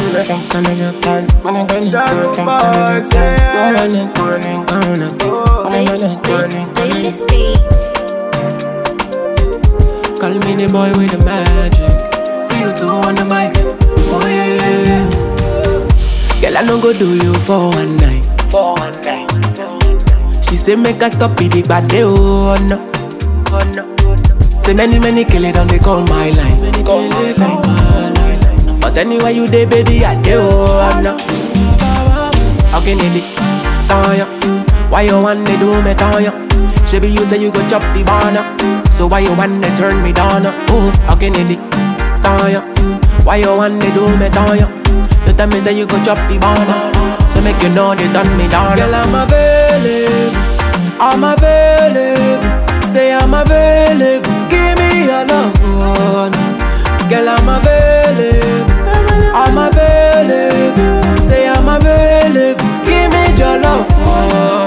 Jump on it, jump on it, jump on it, Dance jump on it, boys, yeah. jump on it, jump on it, jump on it, jump on it, jump on it, jump on it. Speaks. Call me the boy with the magic. See you two on the mic. Oh yeah, yeah, yeah. Girl, I no go do you for one night. For one night. She say make us stop it, but they oh no. Oh no. Say many many kill it on they call my line. Many call my line. But anyway you dey baby, I dey oh no. How can it be? Tanya, why you want to do me Tanya? She be you say you go chop the banana. So why you want to turn me down? Oh, how can it be? Tanya, why you want to do me Tanya? You tell me say you go chop the banana. So make you know they done me down. Girl, I'm available. I'm available. Say I'm available. Give me your love. oh, no. Girl, I'm available. I'm available. Say I'm available. Give me your love. oh,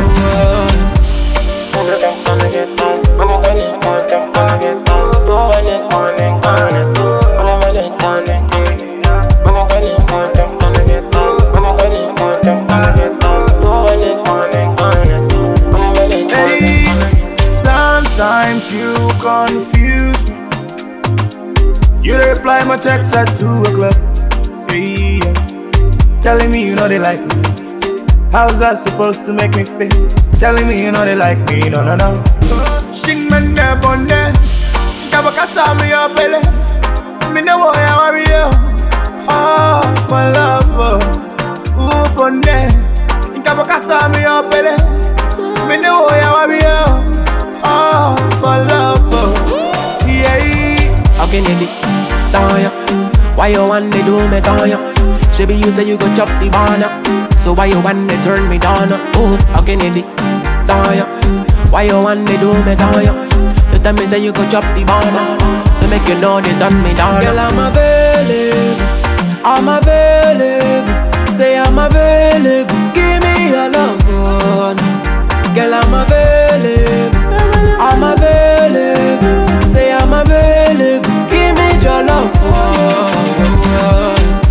Hey, sometimes you confuse me. You reply my text at 2 o'clock. Hey, telling me you know they like me. How's that supposed to make me feel? Telling me you know they like me. No, no, no. Shing man ne bonne. Kabakasa me your belly. Me no boy I worry you. Oh, for love. oh. Ooh, bonne. Kabakasa me your belly. Me no boy I worry you. Oh, for love. oh. Yeah. How can it be? Tanya, why you want to do me Tanya? She be you say you go chop the banana. So why you want to turn me down? Oh, how can it be? Tanya, why you want to do me Tanya? You tell me say you go chop the banana. So make you know they done me down. Girl, I'm available. I'm available. Say I'm available. Give me your love. oh, no. Girl, I'm available. I'm available. Say I'm available. Give me your love. oh,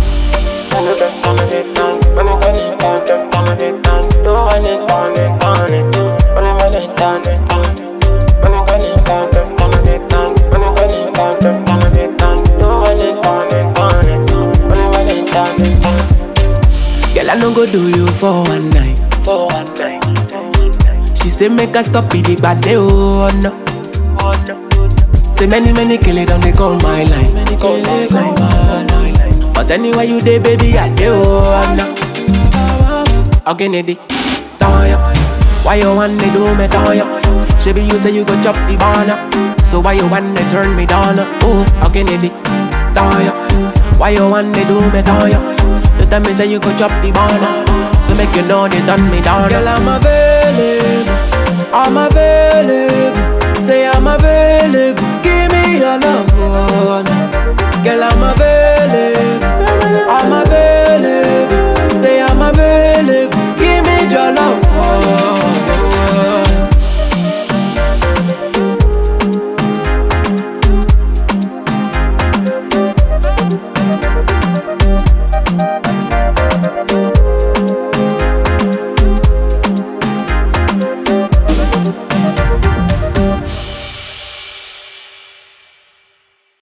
Girl, I no go do you for one night. For one night. She say make us stop it, but they oh no. Oh no. Say many many kill it on they call my line. Many call it my line. But anyway you dey baby, I dey oh no. How can it be? Tanya, why you want to do me Tanya? She be you say you go chop the banana. So why you want to turn me down? Oh, how can it be? Tanya, why you want to do me Tanya? You tell me say you go chop the banana. So make you know they done me down. Girl, I'm available. I'm available. Say I'm available. Give me your love. oh, no.